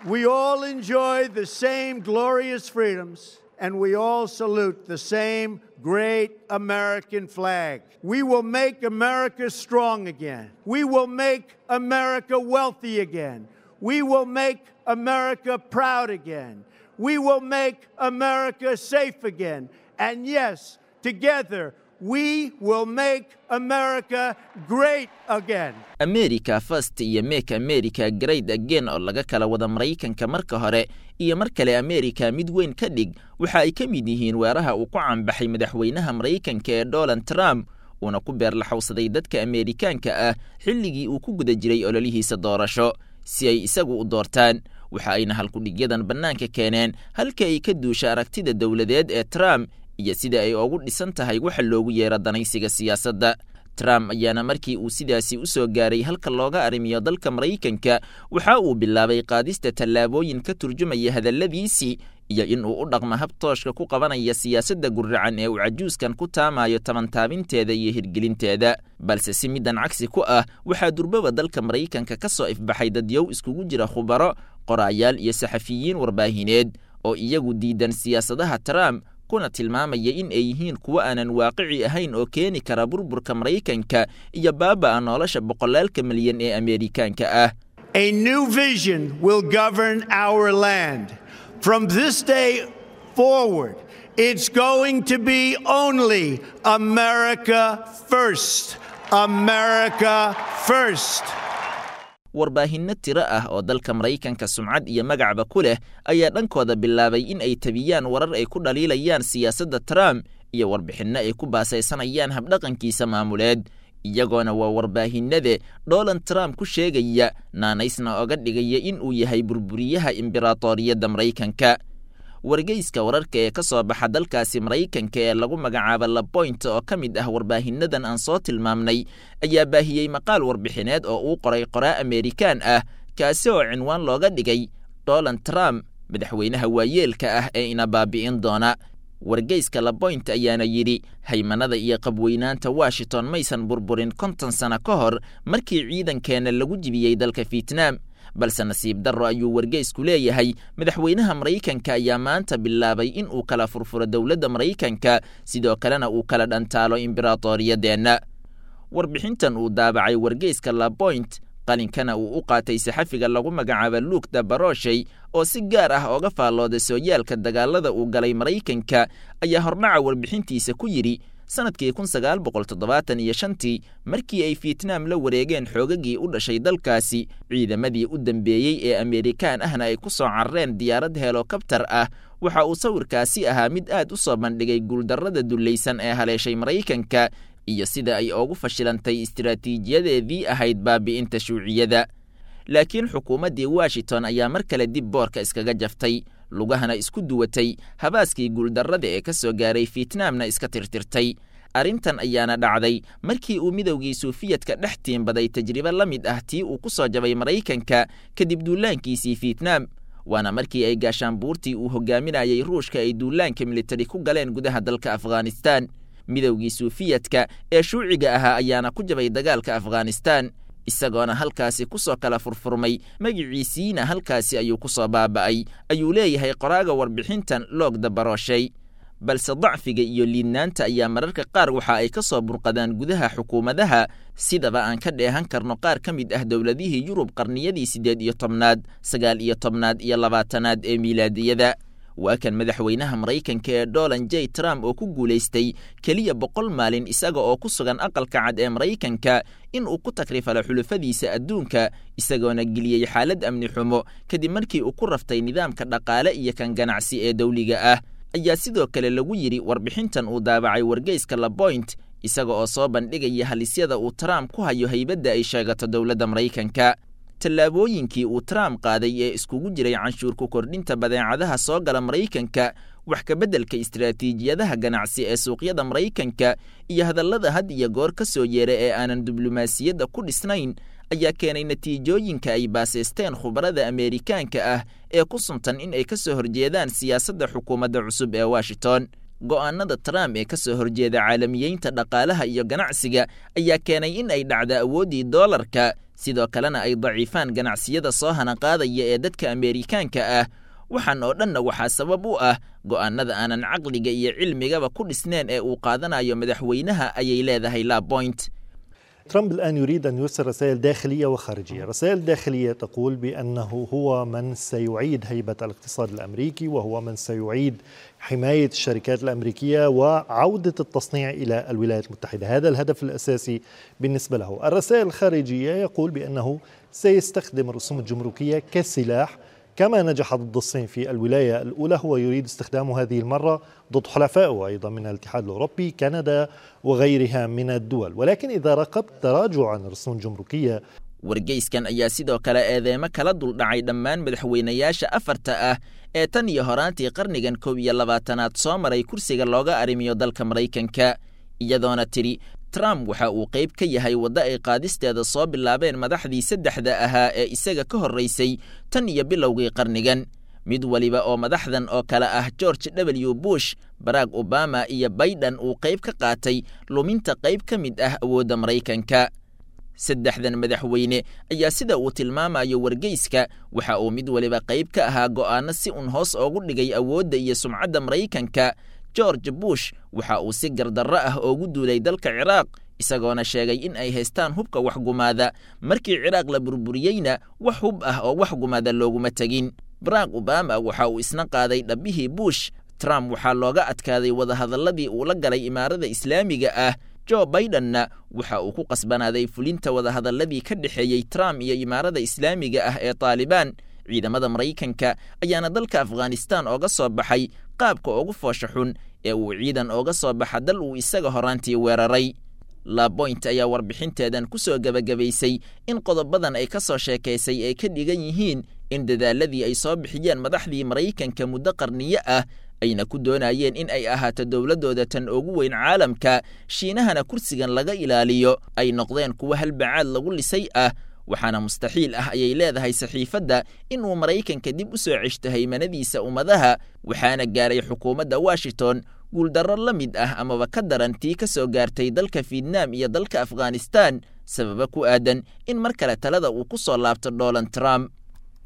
We all enjoy the same glorious freedoms, and we all salute the same great American flag. We will make America strong again. We will make America wealthy again. We will make America proud again. We will make America safe again. And yes, together, we will make America great again. america first iyo make america great again oo laga kala wada maraykanka marka hore iyo mar kale america mid weyn ka dhig waxa ay ka mid yihiin weeraha uu ku caanbaxay madaxweynaha maraykanka ee donald trump uuna ku beerlaxowsaday dadka ameerikaanka ah xilligii uu ku guda jiray ololihiisa doorasho si ay isagu u doortaan waxa ayna halkudhigyadan bannaanka keeneen halka ay ka duusha aragtida dowladeed ee trump iyo sida ay ugu dhisan tahay waxa loogu yeero danaysiga siyaasadda trump ayaana markii uu sidaasi u soo gaaray halka looga arrimiyo dalka maraykanka waxa uu bilaabay qaadista tallaabooyin ka turjumaya hadalladiisii iyo in uu u dhaqmo habtooshka ku qabanaya siyaasadda guracan ee uu cajuuskan ku taamayo tabantaabinteeda iyo hirgelinteeda balse si middan cagsi ku ah waxaa durbaba dalka maraykanka ka soo ifbaxay dadyow iskugu jira khubaro qoraayaal iyo saxafiyiin warbaahineed oo iyagu diidan siyaasadaha trump kuna tilmaamaya in ay yihiin kuwo aanan waaqici ahayn oo keeni kara burburka maraykanka iyo baaba'a nolosha boqolaalka milyan ee ameerikaanka ah A new vision will govern our land. From this day forward, it's going to be only America first. America first. warbaahinno tiro ah oo dalka maraykanka sumcad iyo magacba ku leh ayaa dhankooda bilaabay in ay tabiyaan warar ay ku dhaliilayaan siyaasadda trump iyo warbixinno ay ku baasaysanayaan habdhaqankiisa maamuleed iyagoona waa warbaahinade donald trump ku sheegaya naanaysna oga dhigaya in uu yahay burburiyaha imberatoriyadda maraykanka wargeyska wararka ee ka soo baxa dalkaasi maraykanka ee lagu magacaabo laboint oo ka mid ah warbaahinnadan aan soo tilmaamnay ayaa baahiyey maqaal warbixineed oo uu qoray qoraa ameerikaan ah kaasi oo cinwaan looga dhigay donald trump madaxweynaha waayeelka ah ee ina baabi'in doona wargeyska laboint ayaana yidhi haymanada iyo qabweynaanta washington maysan burburin konton sano ka hor markii ciidankeenna lagu jibiyey dalka vietnam balse nasiib darro ayuu wargeysku leeyahay madaxweynaha maraykanka ayaa maanta bilaabay in uu kala furfuro dowladda maraykanka sidoo kalena uu kala dhantaalo imberatoriyadeenna warbixintan uu daabacay wargeyska laboint qalinkana uu u qaatay saxafiga lagu magacaabo luuk dabaroshey oo si gaar ah ooga faallooda sooyaalka dagaalada uu galay maraykanka ayaa hordhaca warbixintiisa ku yidhi sanadkii kun sagaal boqol toddobaatan iyo shantii markii ay vietnam la wareegeen xoogagii u dhashay dalkaasi ciidamadii u dambeeyey ee ameerikaan ahna ay ku soo carareen diyaarad helokabtar ah waxa uu sawirkaasi ahaa mid aad u soo bandhigay guuldarrada dullaysan ee haleeshay maraykanka iyo sida ay ugu fashilantay istiraatiijiyadeedii ahayd baabi'inta shuuciyada laakiin xukuumaddii washington ayaa mar kale dib boorka iskaga jaftay lugahana isku duwatay habaaskii guuldarrada ee ka soo gaaray vietnamna iska tirtirtay arrintan ayaana dhacday markii uu midowgii suufiyadka dhex tiimbaday tajribo la mid ah tii uu ku soo jabay maraykanka kadib duulaankiisii vietnam waana markii ay gaashaanbuurtii uu hogaaminayay ruushka ay duulaanka militari ku galeen gudaha dalka afghanistan midowgii suufiyadka ee shuuciga ahaa ayaana ku jabay dagaalka afghanistan isagoona halkaasi ku soo kala furfurmay magiciisiina halkaasi ayuu ku soo baaba'ay ayuu leeyahay qoraaga warbixintan loog dabarooshay balse dacfiga iyo liidnaanta ayaa mararka qaar waxa ay ka soo burqadaan gudaha xukuumadaha sidaba aan ka dheehan karno qaar ka mid ah dowladihii yurub qarniyadii siddeed iyo tobnaad sagaal iyo tobnaad iyo labaatanaad ee miilaadiyada waa kan madaxweynaha maraykanka ee donald j trump oo ku guulaystay keliya boqol maalin isaga oo ku sugan aqalka cad ee maraykanka in uu ku takrifalo xulufadiisa adduunka isagoona geliyey xaalad amni xumo kadib markii uu ku raftay nidaamka dhaqaale iyo kan ganacsi ee dowliga ah ayaa sidoo kale lagu yidhi warbixintan uu daabacay wargeyska laboint isaga oo soo bandhigaya halisyada uu trump ku hayo haybadda ay sheegato dowladda maraykanka tallaabooyinkii uu trump qaaday ee iskugu jiray canshuurku kordhinta badeecadaha soo gala maraykanka wax kabeddelka istiraatiijiyadaha ganacsi ee suuqyada maraykanka iyo hadallada had iyo goor ka soo yeera ee aanan diblomaasiyadda ku dhisnayn ayaa keenay natiijooyinka ay baasaysteen khubarada ameerikaanka ah ee ku suntan in ay ka soo horjeedaan siyaasadda xukuumadda cusub ee washington go'aanada trump ee ka soo horjeeda caalamiyeynta dhaqaalaha iyo ganacsiga ayaa keenay in ay dhacda awooddii doolarka sidoo kalena ay daciifaan ganacsiyada soo hanaqaadaya ee dadka ameerikaanka ah waxaan oo dhanna waxaa sabab u ah go'aannada aanan caqliga iyo cilmigaba ku dhisneen ee uu qaadanayo madaxweynaha ayay leedahay laboint ترامب الآن يريد أن يرسل رسائل داخلية وخارجية رسائل داخلية تقول بأنه هو من سيعيد هيبة الاقتصاد الأمريكي وهو من سيعيد حماية الشركات الأمريكية وعودة التصنيع إلى الولايات المتحدة هذا الهدف الأساسي بالنسبة له الرسائل الخارجية يقول بأنه سيستخدم الرسوم الجمركية كسلاح كما نجح ضد الصين في الولاية الأولى هو يريد استخدامه هذه المرة ضد حلفائه أيضا من الاتحاد الأوروبي كندا وغيرها من الدول ولكن إذا راقبت تراجعا الرسوم الجمركية wargeyskan ayaa sidoo kale eedeemo kala duldhacay dhammaan madaxweynayaasha afarta ah ee tan iyo horaantii qarnigan koob iyo labaatanaad soo maray kursiga looga arrimiyo dalka maraykanka iyadoona tidhi trump waxa uu qayb ka yahay waddo ay qaadisteeda soo bilaabeen madaxdii saddexda ahaa ee isaga ka horraysay tan iyo bilowgii qarnigan mid weliba oo madaxdan oo kale ah george w bush barack obama iyo baiden uu qayb ka qaatay luminta qayb ka mid ah awoodda maraykanka saddexdan madaxweyne ayaa sida uu tilmaamayo wargeyska waxa uu mid weliba qayb ka ahaa go'aanno si un hoos oogu dhigay awoodda iyo sumcadda maraykanka george bush waxa uu si gardarro ah oogu duulay dalka ciraaq isagoona sheegay in ay haystaan hubka waxgumaada markii ciraaq la burburiyeyna wax hub ah oo waxgumaada looguma tegin barack obama waxa uu isna qaaday dhabbihii bush trump waxaa looga adkaaday wadahadalladii uu la galay imaarada islaamiga ah jo baidenna waxa uu ku qasbanaaday fulinta wadahadalladii ka dhexeeyey trump iyo imaarada islaamiga ah ee taalibaan ciidamada maraykanka ayaana dalka afghanistan ooga soo baxay qaabka ugu foosha xun ee uu ciidan ooga soo baxa dal uu isaga horaantii weeraray laboint ayaa warbixinteedan ku soo gebagabaysay in qodobadan ay ka soo sheekaysay ay ka dhigan yihiin in dadaaladii ay soo bixiyeen madaxdii maraykanka muddo qarniyo ah ayna ku doonayeen in ay ahaato dowladdooda tan ugu weyn caalamka shiinahana kursigan laga ilaaliyo ay noqdeen kuwo halbacaad lagu lisay ah waxaana mustaxiil ah ayay leedahay saxiifadda inuu maraykanka dib u soo ceshto haymanadiisa ummadaha waxaana gaaray xukuumadda washington guuldarro la mid ah amaba ka daran tii ka soo gaartay dalka fietnam iyo dalka afghanistan sababa ku aadan in mar kale talada uu ku soo laabto donald trump